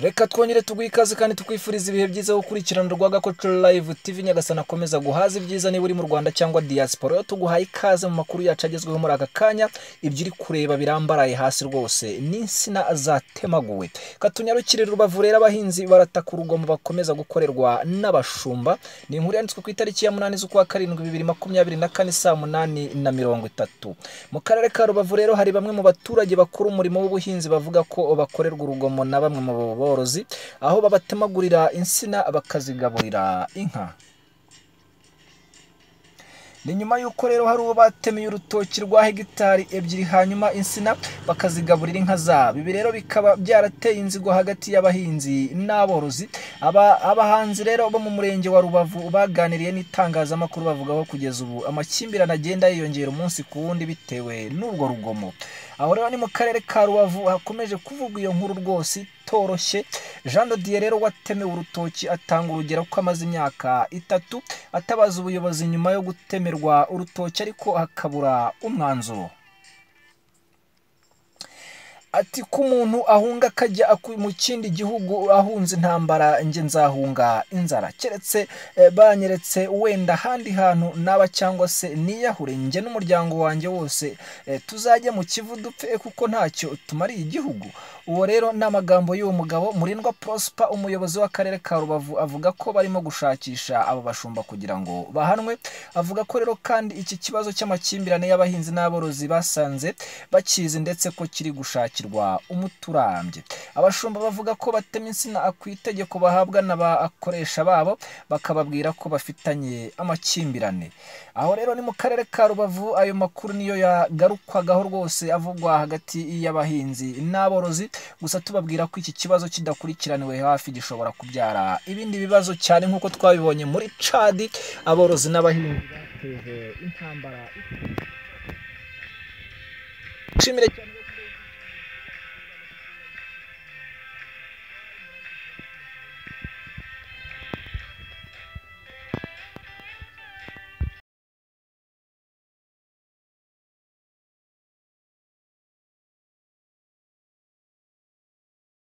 reka twongere tuguhe ikaze kandi tukwifuriza ibihe byiza yo gukurikirana urwaga Culture Live TV Nyagasana akomeza guhaza ibyiza niba uri mu Rwanda cyangwa diaspora rero tuguhaye ikaze mu makuru yacu agezweho muri aka kanya ibyo uri kureba birambaraye hasi rwose n'insina zatemaguwe katunyarukire rubavu rero abahinzi barataka urugomo bakomeza gukorerwa n'abashumba ni inkuru yanditswe ku itariki ya munani z'ukwa karindwi bibiri makumyabiri na kane saa munani na mirongo itatu mu karere ka rubavu rero hari bamwe mu baturage bakora umurimo w'ubuhinzi bavuga ko bakorerwa urugomo na bamwe mu borozi aho babatemagurira insina bakazigaburira inka ni nyuma y'uko rero hari uwo batemeye urutoki rwa hegitari ebyiri hanyuma insina bakazigaburira inka zabo ibi rero bikaba byarateye inzigo hagati y'abahinzi n'aborozi Aba- abahanzi rero bo mu murenge wa rubavu baganiriye n'itangazamakuru bavuga ko kugeza ubu amakimbirane agenda yiyongera umunsi ku wundi bitewe n'urwo rugomo aho rero ni mu karere ka rubavu hakomeje kuvugwa iyo nkuru rwose itoroshye jean de dieu rero watemewe urutoki atanga urugero ko amaze imyaka itatu atabaza ubuyobozi nyuma yo gutemerwa urutoki ariko hakabura umwanzuro ati ko umuntu ahunga akajya aku- mu kindi gihugu ahunze intambara njye nzahunga inzara keretse eh, banyeretse wenda ahandi hantu naba cyangwa se niyahure njye n'umuryango wanjye wose eh, tuzajya mu kivu dupfe kuko ntacyo tumariye igihugu uwo rero ni amagambo y'uwo mugabo murindwa prosper umuyobozi w'akarere ka rubavu avuga ko barimo gushakisha abo bashumba kugira ngo bahanwe avuga ko rero kandi iki kibazo cy'amakimbirane y'abahinzi n'aborozi basanze bakizi ndetse ko kiri gushakirwa umuti urambye abashumba bavuga ko batema insina ku itegeko bahabwa n'abakoresha babo bakababwira ko bafitanye amakimbirane aho rero ni mu karere ka rubavu ayo makuru niyo yagarukwagaho rwose avugwa hagati y'abahinzi n'aborozi gusa tubabwira ko iki kibazo kidakurikiraniwe hafi gishobora kubyara ibindi bibazo cyane nk'uko twabibonye muri cadi aborozi n'abahinzi bateje intambara ishimire cyane